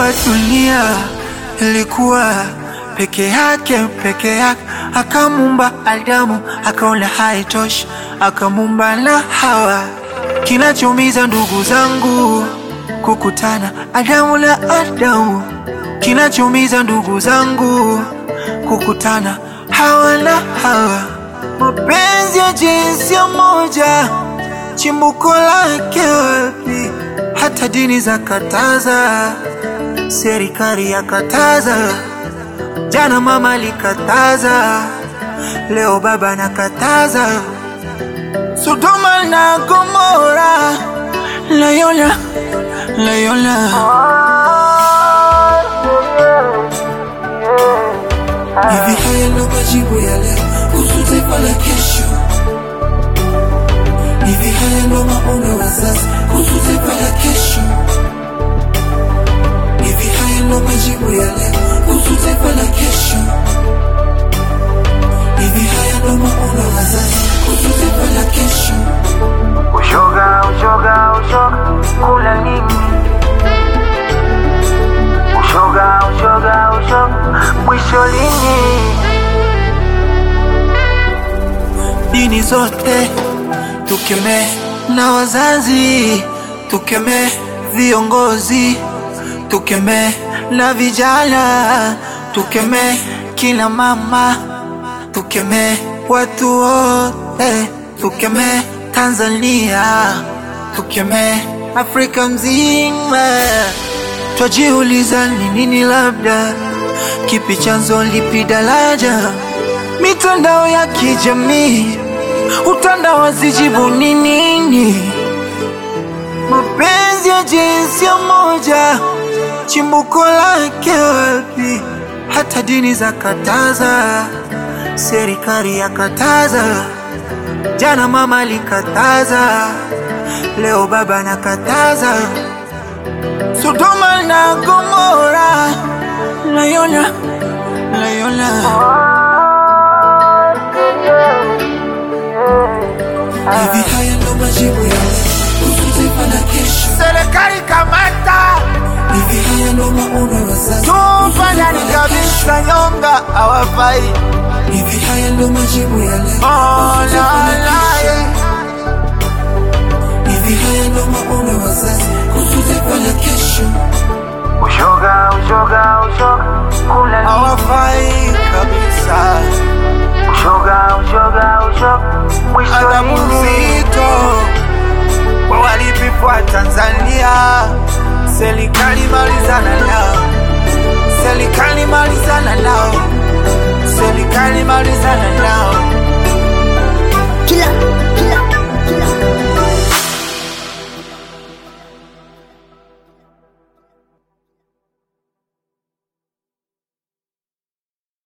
Aliumba dunia, ilikuwa peke yake peke yake, akamumba Adamu, akaona haitoshi, akamumba na Hawa. Kinachomiza ndugu zangu kukutana Adamu na Adamu, kinachomiza ndugu zangu kukutana Hawa na Hawa. Mapenzi ya jinsia moja, chimbuko lake wapi? Hata dini za kataza, serikali ya kataza, jana mama alikataza, leo baba nakataza. Sodoma na Gomora, Layola, Layola. Hivi haya ndo majibu ya leo kuhusu taifa la kesho. Hivi haya ndo maono ya wazazi kuhusu taifa la kesho. Hivi haya ndo majibu ya leo kuhusu taifa la kesho. Hivi haya ndo maono ya wazazi kuhusu taifa la kesho. Ushoga, ushoga, ushoga, kula nini? Ushoga, ushoga, ushoga, mwisho lini? Dini zote tukemee, na wazazi tukemee, viongozi tukemee, na vijana tukemee, kila mama tukemee, watu wote tukemee, Tanzania tukemee, Afrika mzima. Twajiuliza ni nini, labda kipi chanzo, lipi daraja? Mitandao ya kijamii utandawazijibu ni nini? Mapenzi ya jinsia moja, chimbuko lake wapi? Hata dini za kataza, serikali ya kataza, jana mama alikataza, leo baba nakataza. Sodoma na Gomora, Layola, Layola. Hivi haya ndo majibu ya leo kuhusu taifa la kesho. Serikali kamata, Hivi haya ndo maono ya wazazi tupa ndani kabisa, nyonga hawafai. Hivi haya ndo majibu ya leo Oh, kuhusu la, taifa la la, kesho. yeah. Hivi haya ndo maono ya wazazi kuhusu taifa la kesho. Ushoga, ushoga, ushoga, kula hawafai kabisa. Ushoga, ushoga, ushoga, mwisho adhabu nzito kwa walipifu wa Tanzania. Serikali malizana nao, serikali malizana nao.